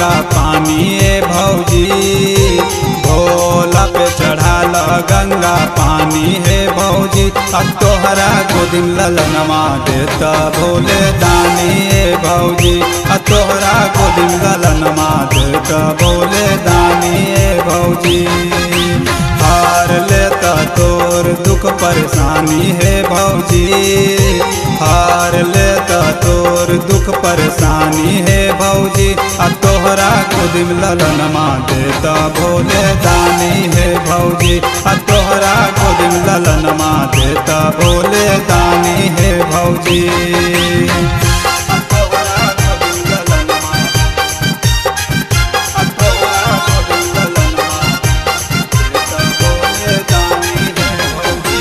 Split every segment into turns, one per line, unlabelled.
गंगा पानी ए भौजी भोला पे चढ़ाल गंगा पानी हे भौजी अब तोहरा गोदिम ललनमा देता भोले दानी ए भौजी अब तोहरा गोदिम ललनमा देता भोले दानी ए भौजी हार लेता तोर दुख परेशानी है भौजी हार लेता तोर दुख परेशानी है भौजी आ तोहरा खुदिम ललनमा देता भोले दानी है भौजी आ तोहरा खुदिम ललनमा देता भोले दानी है भौजी आ तोहरा खुदिम ललनमा आ तोहरा खुदिम ललनमा देता भोले दानी है भौजी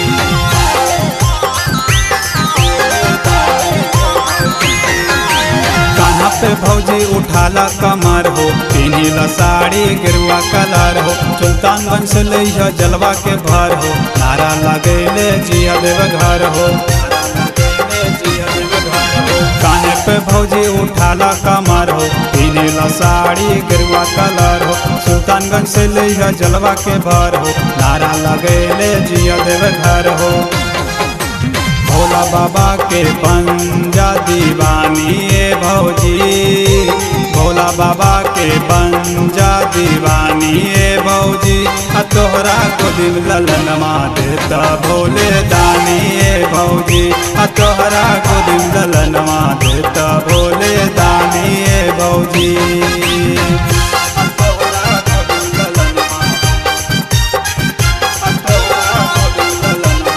कहाँ पे भौजी उठाला कमर हो पिनीला साड़ी गिरुआ कलर हो सुल्तानगंज से लैया जलवा के भर हो नारा लगैले जिया देव घर हो काने पे भौजी उठाला कमर हो पिनीला साड़ी गिरुआ कलर हो सुल्तानगंज से लैया जलवा के भर हो नारा लगैले जिया देव घर हो भोला बाबा के पंजा दीवानी ए भौजी भोला बाबा के पंजा दीवानी ए भौजी आ तोहरा को दिल ललनमा देता भोले दानी ए भौजी आ तोहरा को दिल ललनमा देता भोले दानी ए भौजी आ तोहरा को दिल ललनमा आ तोहरा को दिल ललनमा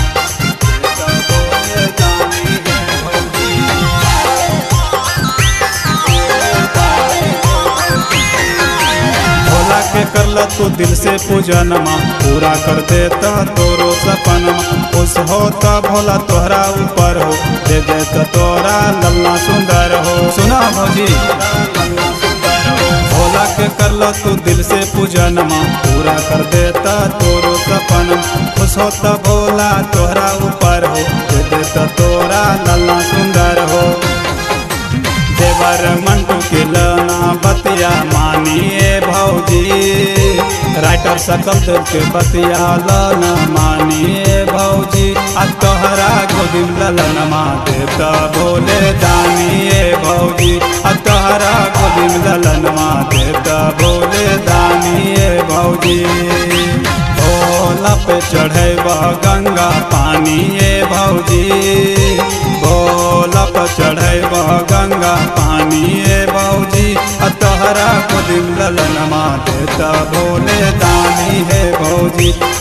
भोला के करल तू दिल से पूजनमा पूरा कर देता तोरो सपनमा खुश होता भोला तोहरा ऊपर हो दे देता तोरा लल्ला सुंदर हो सुना भौजी भोला के करल तू दिल से पूजनमा पूरा कर देता तोरो सपनमा खुश होता भोला तोहरा ऊपर हो दे देता तोरा लल्ला सुंदर हो देवर मंटू के लना बतिया मानिए भौजी राइटर सकल देव के बतिया लना मानिए भौजी आ तोहरा गोदिम ललनमा देता भोले दानिए भौजी आ तोहरा गोदिम ललनमा देता भोले दानिए भौजी भोला पे चढ़ेबा गंगा पानी ए भौजी भोला पे चढ़ेबा गंगा पानी ए भौजी आ तोहरा को दिल ललनमा देता भोले दानी है भौजी